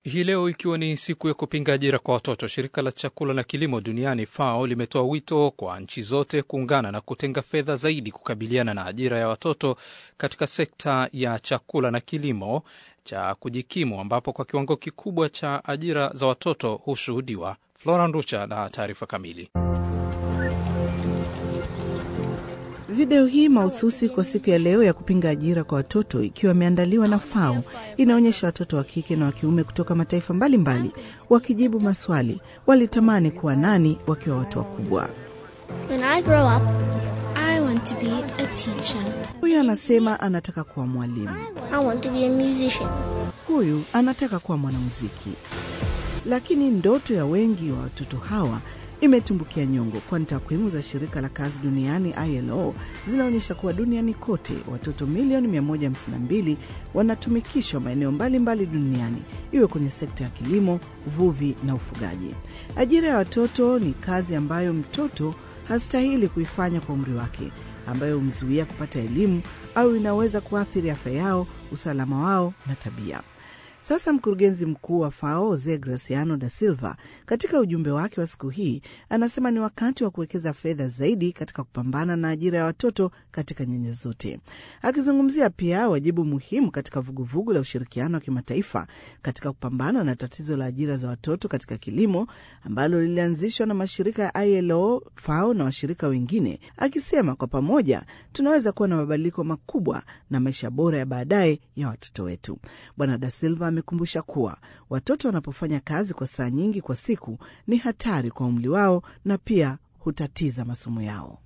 Hii leo ikiwa ni siku ya kupinga ajira kwa watoto, shirika la chakula na kilimo duniani FAO limetoa wito kwa nchi zote kuungana na kutenga fedha zaidi kukabiliana na ajira ya watoto katika sekta ya chakula na kilimo cha kujikimu, ambapo kwa kiwango kikubwa cha ajira za watoto hushuhudiwa. Flora Nducha na taarifa kamili. Video hii mahususi kwa siku ya leo ya kupinga ajira kwa watoto ikiwa imeandaliwa na FAO inaonyesha watoto wa kike na wa kiume kutoka mataifa mbalimbali mbali, wakijibu maswali walitamani kuwa nani wakiwa watu wakubwa. Huyu anasema anataka kuwa mwalimu, huyu anataka kuwa mwanamuziki, lakini ndoto ya wengi wa watoto hawa imetumbukia nyongo, kwani takwimu za shirika la kazi duniani ILO zinaonyesha kuwa duniani kote watoto milioni 152 wanatumikishwa maeneo mbalimbali duniani, iwe kwenye sekta ya kilimo, uvuvi na ufugaji. Ajira ya watoto ni kazi ambayo mtoto hastahili kuifanya kwa umri wake, ambayo humzuia kupata elimu au inaweza kuathiri afya yao, usalama wao na tabia. Sasa mkurugenzi mkuu wa FAO Jose Graciano da Silva katika ujumbe wake wa siku hii anasema ni wakati wa kuwekeza fedha zaidi katika kupambana na ajira ya watoto katika nyanja zote, akizungumzia pia wajibu muhimu katika vuguvugu la ushirikiano wa kimataifa katika kupambana na tatizo la ajira za watoto katika kilimo ambalo lilianzishwa na mashirika ya ILO, FAO na washirika wengine, akisema kwa pamoja tunaweza kuwa na mabadiliko makubwa na maisha bora ya baadaye ya watoto wetu. Bwana da Silva amekumbusha kuwa watoto wanapofanya kazi kwa saa nyingi kwa siku ni hatari kwa umri wao na pia hutatiza masomo yao.